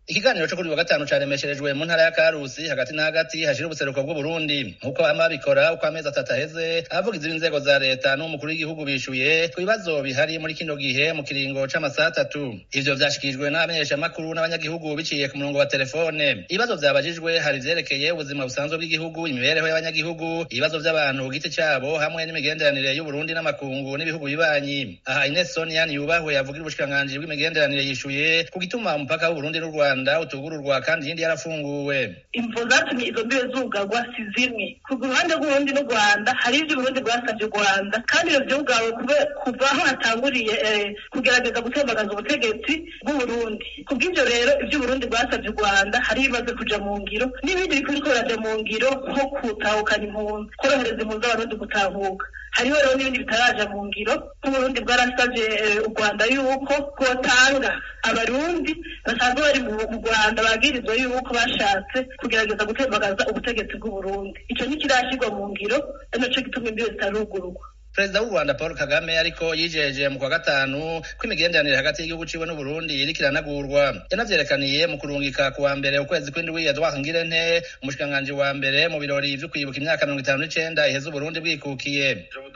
ikiganiro co kuri wa gatanu caremesherejwe mu ntara ya karusi hagati na hagati hashira ubuseruko bw'uburundi nk'uko bama babikora uko amezi atatu aheze abavugizi b'inzego za leta n'umukuru w'igihugu bishuye ku bibazo bihari muri kino gihe mu kiringo c'amasaha atatu ivyo vyashikirijwe n'abamenyeshamakuru n'abanyagihugu biciye ku murongo wa telefone ibibazo vyabajijwe hari ivyerekeye ubuzima busanzwe bw'igihugu imibereho y'abanyagihugu ibibazo vy'abantu ku giti cabo hamwe n'imigenderanire y'uburundi n'amakungu n'ibihugu bibanyi aha ines sonia niyubahwe yavugira ubushikiranganji bw'imigenderanire yishuye ku gituma umupaka w'uburundi n'u rwanda utugururwa kandi iyindi yarafunguwe imvo zatumye izo mbibe zugarwa si zimwe ku ruhande rw'uburundi n'u rwanda hari ivyo uburundi bwasavye u rwanda kandi ivyo vyugawe kuva aho hatanguriye kugerageza gutembagaza ubutegetsi bw'uburundi kubw'ivyo rero ivyo uburundi bwasavye u rwanda hari ibimaze kuja mu ngiro n'ibindi biriko biraja mu ngiro nko gutahukana impunzi korohereza impunzi abarundi gutahuka hariho rero n'ibindi bitaraja mu ngiro nk'uburundi bwarasavye u rwanda yuko bwotanga abarundi basanzwe bari mu rwanda bagirizwa yuko bashatse kugerageza gutembagaza ubutegetsi bw'uburundi ico ntikirashirwa mu ngiro ari naco gituma imbibe zitarugururwa perezida w'u rwanda paul kagame ariko yijeje mu kwa gatanu ko imigenderanire hagati y'igihugu ciwe n'uburundi iriko iranagurwa yanavyerekaniye mu kurungika ku wa mbere ukwezi kw'indwi edouard ngirente umushikiranganji wa mbere mu birori vyo kwibuka imyaka mirongo itanu n'icenda iheze uburundi bwikukiye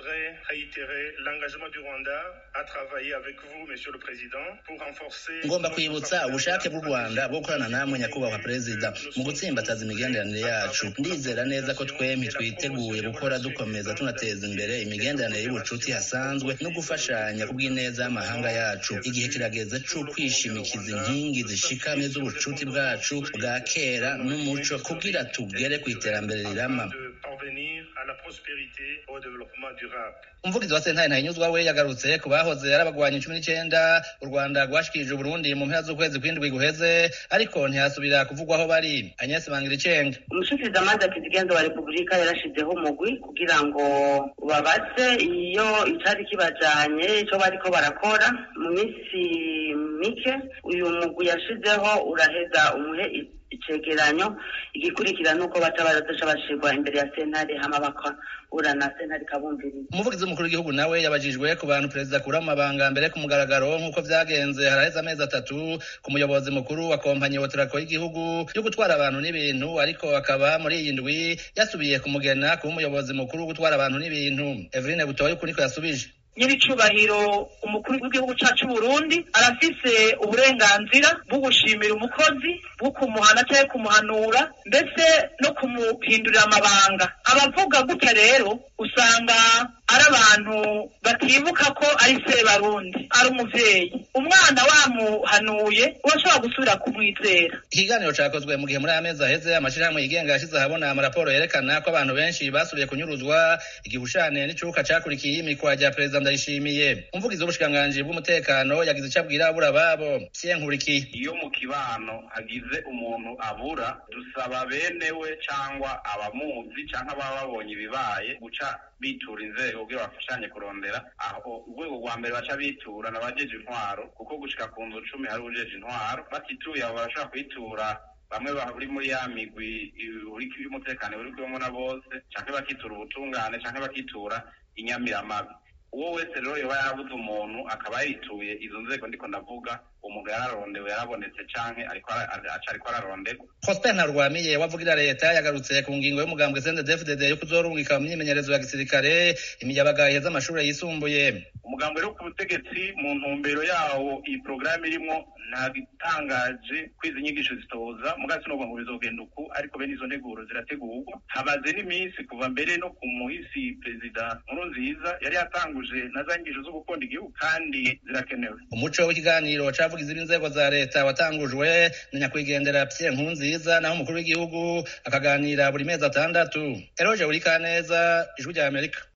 ngomba kwibutsa ubushake bw'u rwanda bwo gukorana namwe nyakubahwa perezida mu gutsimbataza imigenderanire yacu ndizera neza ko twempi twiteguye gukora dukomeza tunateza imbere imigenderanire y'ubucuti hasanzwe no gufashanya ku bw'ineza y'amahanga yacu igihe kirageze co kwishimikiza inkingi zishikamye z'ubucuti bwacu bwa kera n'umuco kugira tugere ku iterambere rirama umuvugizi wa sentare ntahinyuzwa we yagarutse ku bahoze ari abagwanyi cumi n'icenda u rwanda rwashikirije uburundi mu mpera z'ukwezi kw'indwi guheze ariko ntihasubira kuvugwa aho bari agnes bangiricenga umushikirizamanza kizigenza wa repubulika yarashizeho umugwi kugira ngo babaze iyo icari kibajanye ico bariko barakora mu minsi mike uyu mugwi yashizeho uraheza umuhe icegeranyo igikurikira nuko baca barazoca bashirwa imbere ya sentare hama bakahura na sentare ikabumviriza umuvugizi w'umukuru w'igihugu nawe yabajijwe ku bantu perezida akura mu mabanga mbere ku mugaragaro nk'uko vyagenze haraheze amezi atatu ku muyobozi mukuru wa kompanyi woterako y'igihugu yo gutwara abantu n'ibintu ariko akaba muri iyi ndwi yasubiye kumugena kuba umuyobozi mukuru wo gutwara abantu n'ibintu eveline butoyi uku niko yasubije nyiricubahiro umukuru w'igihugu cacu Burundi arafise uburenganzira bwo gushimira umukozi bwo kumuhana cyangwa kumuhanura ndetse no kumuhindurira amabanga abavuga gutya rero usanga ari abantu batibuka ko ari se barundi ari umuvyeyi umwana wamuhanuye urashobora gusubira kumwizera ikiganiro cakozwe mu gihe muri aya mezi aheze amashirahamwe yigenga yashize ahabona amaraporo yerekana ko abantu benshi basubiye kunyuruzwa igihushane n'icuka cakurikiye imikwa rya perezida ndayishimiye umuvugizi w'ubushikiranganji bw'umutekano yagize ico abwira abura babo nkurikiye iyo mu kibano hagize umuntu abura dusaba benewe cangwa abamuzi canke ababa babonye ibibaye guca bitura inzego kugira bafashanye kurondera aho urwego rwa mbere baca bitura n'abajeje intwaro kuko gushika ku nzu cumi hari ujeje intwaro batituye abo barashobora kwitura bamwe bari muri ya migwi y'umutekano uri kumwe na bose canke bakitura ubutungane canke bakitura inyamiramabi uwo wese rero yoba yarabuze umuntu akaba yituye izo nzego ndiko ndavuga umuntu yararondewe yarabonetse canke ariko araronderwa prosper ntarwamiye wavugira leta yagarutse ku ngingo y'umugambwe sndfdd yo kuzorungika mu myimenyerezo ya gisirikare imiyabaga iheza amashuri yisumbuye umugambwe rero ku butegetsi mu ntumbero yawo iyi porogaramu irimwo nta gitangaje ko izi nyigisho zitoza mugasi n'ubwo ngo bizogenda uku ariko bene izo nteguro zirategurwa habaze n'iminsi kuva mbere no ku muhisi perezida nkuru nziza yari yatanguje na za nyigisho zo gukunda igihugu kandi zirakenewe umuco w'ikiganiro c'abavugizi b'inzego za leta watangujwe na nyakwigendera Pierre Nkurunziza naho umukuru w'igihugu akaganira buri mezi atandatu eroje buri kaneza ijwi rya Amerika